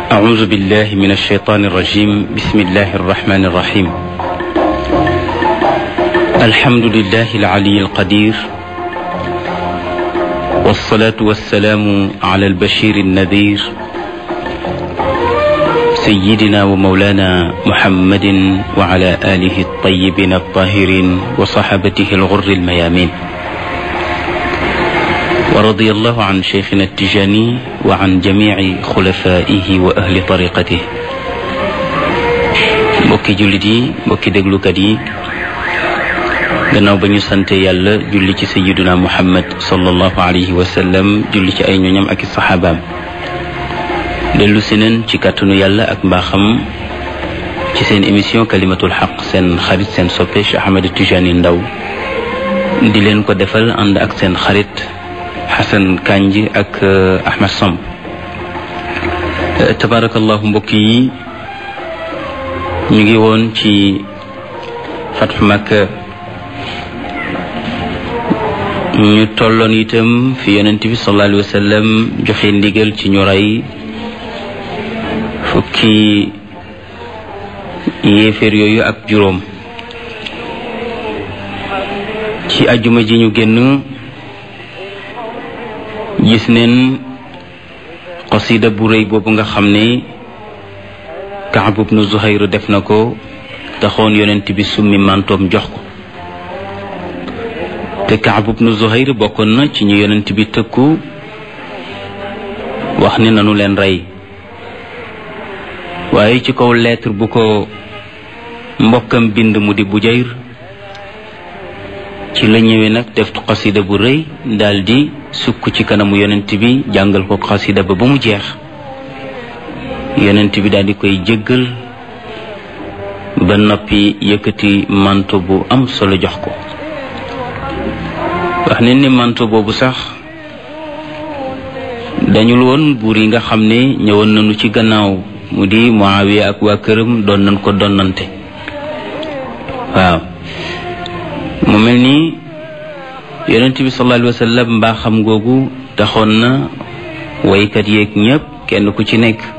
أعوذ بالله من الشيطان الرجيم بسم الله الرحمن الرحيم الحمد لله العلي القدير والصلاة والسلام على البشير النذير سيدنا ومولانا محمد وعلى آله الطيبين الطاهرين وصحبته الغر الميامين ورضي الله عن شيخنا التجاني وعن جميع خلفائه وأهل طريقته mbokki jullit yi mbokki déglukat yi gannaaw ba ñu sante yàlla julli ci sayiduna muhammad sallallahu alayhi wa sallam julli ci ay ñoñam ak i saxaabaam dellu si neen ci kàttanu yàlla ak mbaaxam ci seen émission kalimatul xaq seen xarit seen soppe Cheikh Ahmed Tijani Ndaw di leen ko defal ànd ak seen xarit Xasan Kanji ak Ahmed Samb tabarakallahu mbokk yi ñu ngi woon ci fatxu Makka ñu tolloon itam fi yonent bi sallallahu alayhi wa sallam joxe ndigal ci ñu rey fukki yéeféer yooyu ak juróom ci ajuma ji ñu génn gis neen xasida bu rëy boobu nga xam ne Kaab ibnu Zuhayr def na ko taxoon yonent bi summi mantoom jox ko te Kaab ibnu Zuhayr bokkoon na ci ñu yonent bi tëkku wax ne nanu leen rey waaye ci kaw lettre bu ko mbokkam bind mu di Bujayr ci la ñëwee nag def xasida bu rëy daldi sukk ci kanamu yonent bi jàngal ko xasida ba ba mu jeex yonent bi daldi koy jéggal ba noppi yëkkati manto bu am solo jox ko wax ne ni manto boobu sax dañul woon buur yi nga xam ne ñëwoon nañu ci gannaaw mu di Muawiya ak waa këram doon nañ ko donnante waaw mu mel ni yonent bi sallallahu alayhi wa sallam mbaa xam googu taxoon na waykat yeeg ñëpp kenn ku ci nekk